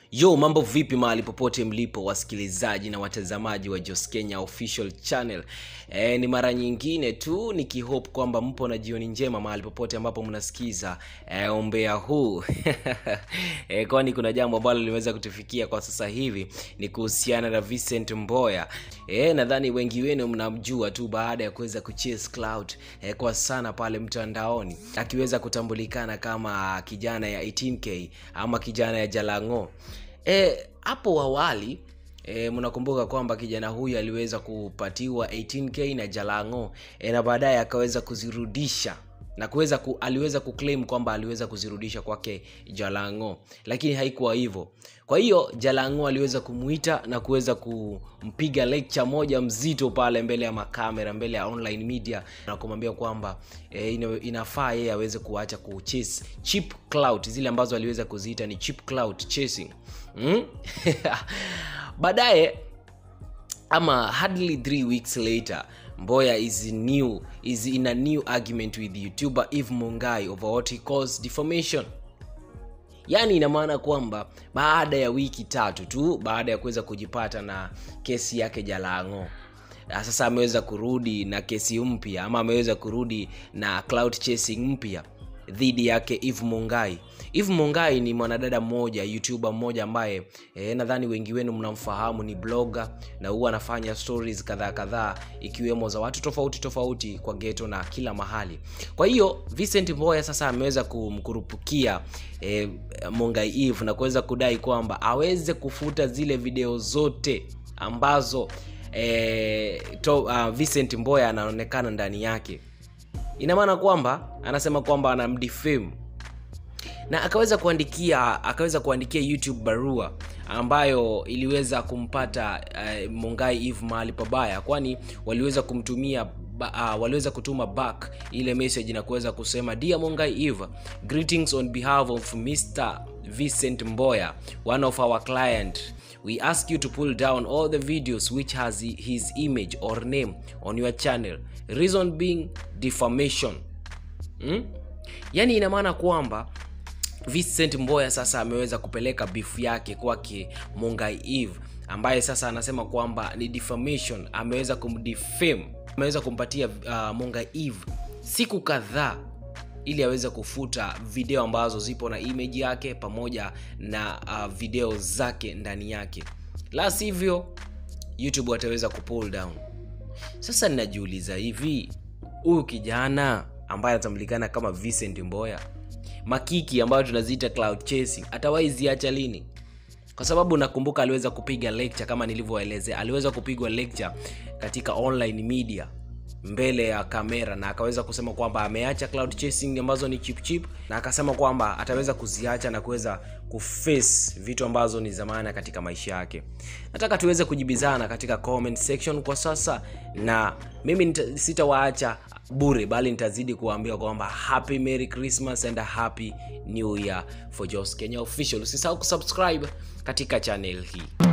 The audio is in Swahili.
yo mambo vipi mahali popote mlipo wasikilizaji na watazamaji wa jos kenya official channel e, ni mara nyingine tu nikihope kwamba mpo na jioni njema mahali popote ambapo mnasikiza e, ombea huu e, kwani kuna jambo ambalo limeweza kutufikia kwa sasa hivi ni kuhusiana na vincent mboya e, nadhani wengi wenu mnamjua tu baada ya kuweza kuchase cloud e, kwa sana pale mtandaoni akiweza kutambulikana kama kijana ya 18k ama kijana ya jalango e, hapo awali E, mnakumbuka kwamba kijana huyu aliweza kupatiwa 18k na jalango e, na baadaye akaweza kuzirudisha na kuweza ku, aliweza kuclaim kwamba aliweza kuzirudisha kwake jalango lakini haikuwa hivyo kwa hiyo jalango aliweza kumuita na kuweza kumpiga lecture moja mzito pale mbele ya makamera mbele ya online media na kumwambia kwamba e, ina, inafaa yeye aweze kuacha kuchase cheap clout zile ambazo aliweza kuziita ni cheap clout chasing mm? baadaye ama hardly three weeks later mboya is new is in a new argument with youtuber eve mungai over what he calls defamation yaani ina maana kwamba baada ya wiki tatu tu baada ya kuweza kujipata na kesi yake jalango na sasa ameweza kurudi na kesi mpya ama ameweza kurudi na cloud chasing mpya dhidi yake eve mungai eve mungai ni mwanadada mmoja youtuber mmoja ambaye e, nadhani wengi wenu mnamfahamu ni blogger na huwa anafanya stories kadhaa kadhaa ikiwemo za watu tofauti tofauti kwa geto na kila mahali kwa hiyo vincent mboya sasa ameweza kumkurupukia e, mungai eve na kuweza kudai kwamba aweze kufuta zile video zote ambazo e, to, uh, vincent mboya anaonekana ndani yake ina maana kwamba anasema kwamba anamdefame na akaweza kuandikia akaweza kuandikia youtube barua ambayo iliweza kumpata uh, mungai eve mahali pabaya kwani waliweza kumtumia uh, waliweza kutuma back ile message na kuweza kusema dear mungai eve greetings on behalf of mr vincent mboya one of our client we ask you to pull down all the videos which has his image or name on your channel reason being defamation hmm? yaani ina maana kwamba vincent mboya sasa ameweza kupeleka bifu yake kwake mungai eve ambaye sasa anasema kwamba ni defamation ameweza kumdefame ameweza kumpatia uh, mungai eve siku kadhaa ili aweze kufuta video ambazo zipo na image yake pamoja na uh, video zake ndani yake la sivyo youtube wataweza kupull down sasa ninajiuliza hivi huyu kijana ambaye anatambulikana kama vincent mboya makiki ambayo tunaziita cloud chasing atawahi ziacha lini kwa sababu nakumbuka aliweza kupiga lecture kama nilivyoelezea aliweza kupigwa lecture katika online media mbele ya kamera na akaweza kusema kwamba ameacha cloud chasing ambazo ni chip chip na akasema kwamba ataweza kuziacha na kuweza kuface vitu ambazo ni za maana katika maisha yake nataka tuweze kujibizana katika comment section kwa sasa na mimi sitawaacha bure bali nitazidi kuwaambia kwamba happy merry christmas and a happy new year for jos kenya official usisahau kusubscribe katika channel hii